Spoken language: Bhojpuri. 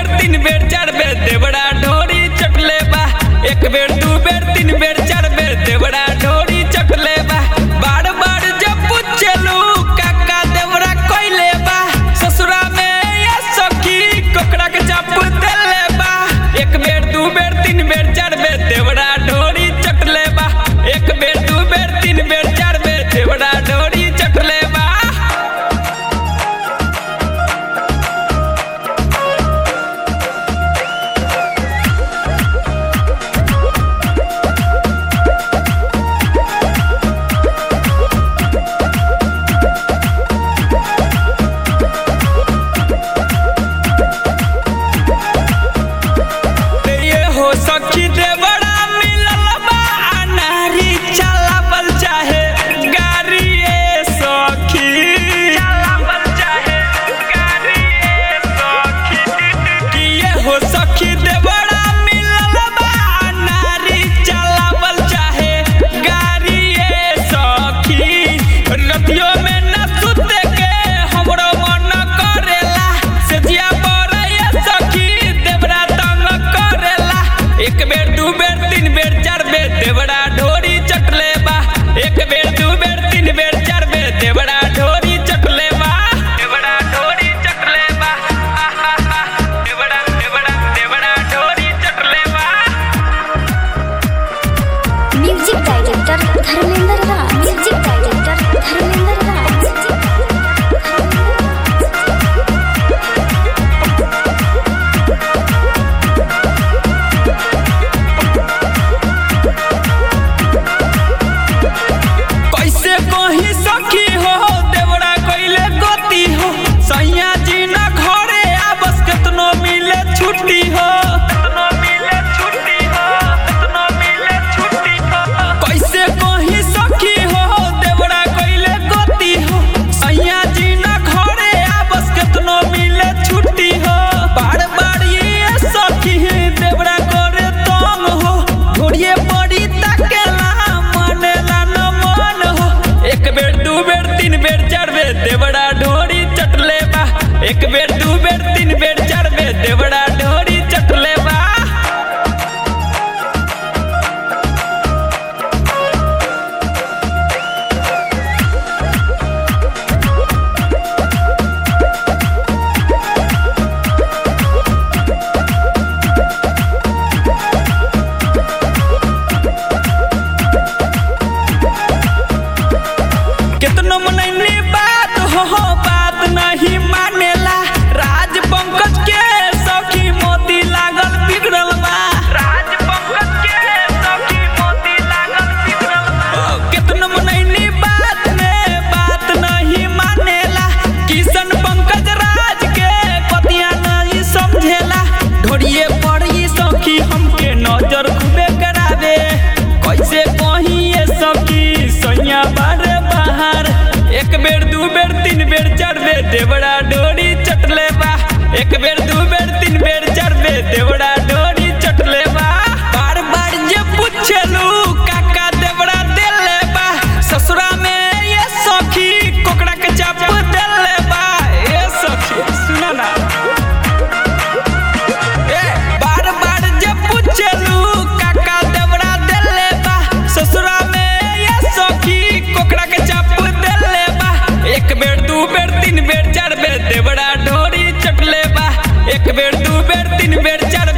बेर तीन बेर चार बेर देवड़ा ढोरी चटले बा एक बेर दू बेर तीन बेर चार बेर देवड़ा ढोरी चटले बा बार बार जब पूछलू काका देवड़ा कोइले बा ससुरा में या सखी कोकड़ा के चाप देले बा एक बेर दू बेर तीन बेर चार बेर देवड़ा ढोरी चटले बा एक बेर दू बेर तीन बेर चार बेर देवड़ा ढोरी चटले बा ये हो सखी देवड़ा मिलल बा अनारी चलावल चाहे गाड़ी ए सखी चलावल चाहे गाड़ी ए सखी कि ये हो सखी देवड़ा मिलल बा अनारी चलावल चाहे गाड़ी ए सखी रतियो में न सुते के हमरो मन करेला सेजिया पर ये सखी देवड़ा तंग करेला एक बेर दू बेर तीन बेर चार बेर देवड़ा ढोरी चटले बा एक बेर दू बेर तीन बेर चार बेर देवड़ा ढोरी चटले बा देवड़ा ढोरी चटले बा आहा हा देवड़ा देवड़ा देवड़ा ढोरी चटले बा music director Dharmendra Raj music director Dharmendra Raj कैसे कही सखी हो देवड़ा कइले गति हो सैया जी ना घरे आबस केतनो मिले छुट्टी हो केतनो मिले छुट्टी हो केतनो मिले छुट्टी हो कैसे कही सखी हो देवड़ा कइले गति हो सैया जी ना घरे आबस केतनो मिले छुट्टी हो बार बार ये सखी देवड़ा करे तंग हो घोड़िए पड़ी तकेला मनेला न मन हो एक बेर दू बेर तीन बेर चार बेर देवड़ा ढोरी चटले बा एक बेर दू बेर तीन बेर चार बेर देवड़ा ढोरी चटले बा कितनो मनैनी बात हो हो बात नहीं मानेला राज पंकज के सखी मोती लागल बिगड़ल बा राज पंकज के सखी मोती लागल बिगड़ल बा कितनो मनैनी बात ने बात नहीं मानेला किशन पंकज राज के पतिया नहीं समझेला ढोड़िए पड़ी सखी हमके नजर खूबे करावे कैसे कहीं ये सखी सैया बारे बाहर एक बेर दू बेर तीन बेर चार बेर देवड़ा डोरी चटले बा एक बेर दू बेर तीन बेर चार बेर देवड़ा डोरी चटले बा बार बार जे पूछलू काका देवड़ा देले बा ससुरा में ये सखी कोकड़ा के चाप देले बा ए सखी सुना ना ए, बार बार जे पूछलू काका देवड़ा देले बा ससुरा में ये सखी कोकड़ा के चाप देले बा एक बेर दू बेर तीन बेर चार बेर देवड़ा ढोरी चटले बा एक बेर दू बेर तीन बेर चार